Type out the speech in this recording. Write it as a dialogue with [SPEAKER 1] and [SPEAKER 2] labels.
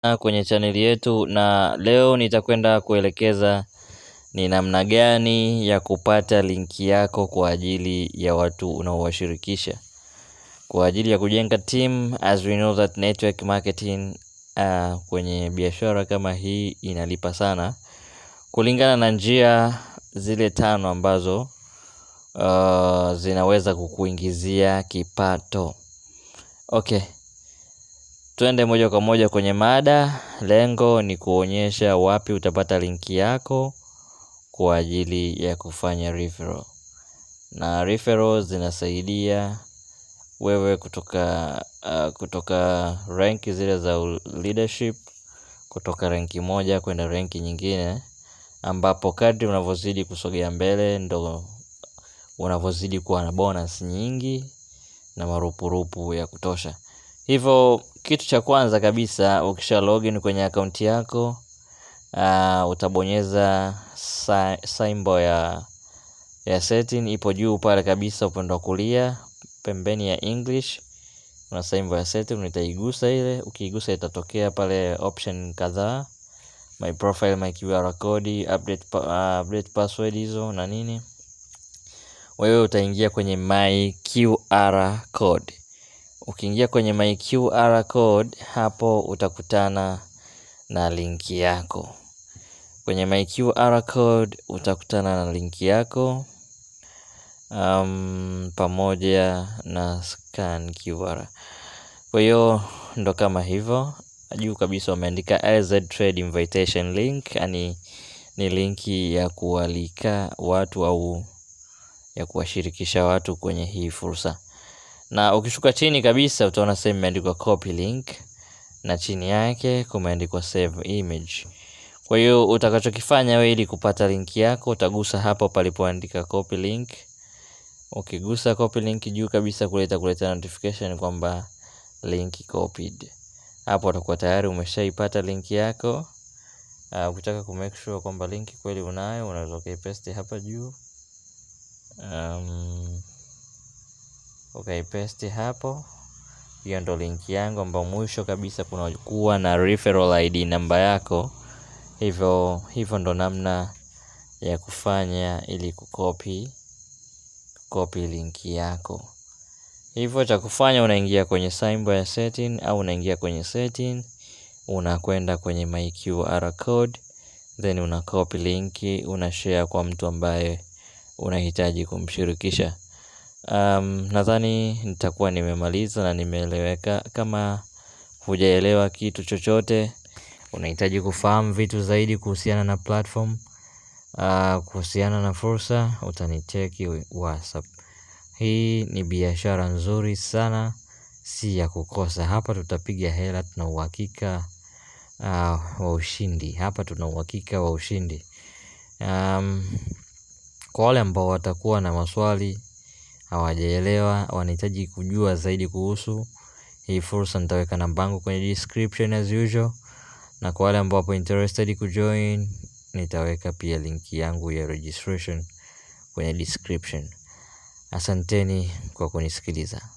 [SPEAKER 1] kwenye chaneli yetu na leo nitakwenda kuelekeza ni namna gani ya kupata linki yako kwa ajili ya watu unaowashirikisha kwa ajili ya kujenga team as we know that network marketing uh, kwenye biashara kama hii inalipa sana kulingana na njia zile tano ambazo uh, zinaweza kukuingizia kipato okay twende moja kwa moja kwenye mada lengo ni kuonyesha wapi utapata linki yako kwa ajili ya kufanya referral na referral zinasaidia wewe kutoka uh, kutoka ranki zile za leadership kutoka ranki moja kwenda ranki nyingine ambapo kadri unavyozidi kusogea mbele ndo unavyozidi kuwa na bonus nyingi na marupurupu ya kutosha hivyo kitu cha kwanza kabisa ukisha login kwenye akaunti yako uh, utabonyeza symbol ya ya setting ipo juu pale kabisa upande wa kulia pembeni ya english kuna symbol ya setting utaigusa ile ukiigusa itatokea pale option kadhaa my profile my qr code update, uh, update password hizo na nini wewe utaingia kwenye my qr code ukiingia kwenye my qr code hapo utakutana na linki yako kwenye my qr code utakutana na linki yako um, pamoja na scan qr kwa hiyo ndo kama hivyo juu kabisa wameandika LZ trade invitation link yani ni linki ya kualika watu au ya kuwashirikisha watu kwenye hii fursa na ukishuka chini kabisa utaona sehemu imeandikwa copy link na chini yake kumeandikwa save image kwa hiyo utakachokifanya wewe ili kupata linki yako utagusa hapo palipoandika copy link ukigusa copy link juu kabisa kuleta kuleta notification kwamba link copied hapo utakuwa tayari umeshaipata linki yako uh, ukitaka ku make sure kwamba linki kweli unayo unaweza ukaipaste hapa juu um, ukaipaste hapo hiyo ndo linki yangu ambao mwisho kabisa kunakuwa na referral id namba yako hivyo hivyo ndo namna ya kufanya ili kukopi kukopi linki yako hivyo cha kufanya unaingia kwenye symbol ya setting au unaingia kwenye setting unakwenda kwenye my qr code then una copy linki una share kwa mtu ambaye unahitaji kumshirikisha um, nadhani nitakuwa nimemaliza na nimeeleweka kama hujaelewa kitu chochote unahitaji kufahamu vitu zaidi kuhusiana na platform uh, kuhusiana na fursa utanicheki whatsapp hii ni biashara nzuri sana si ya kukosa hapa tutapiga hela tuna uhakika uh, wa ushindi hapa tuna uhakika wa ushindi um, kwa wale ambao watakuwa na maswali hawajaelewa wanahitaji kujua zaidi kuhusu hii fursa nitaweka nambangu kwenye description as usual na kwa wale ambao wapo interested kujoin nitaweka pia linki yangu ya registration kwenye description asanteni kwa kunisikiliza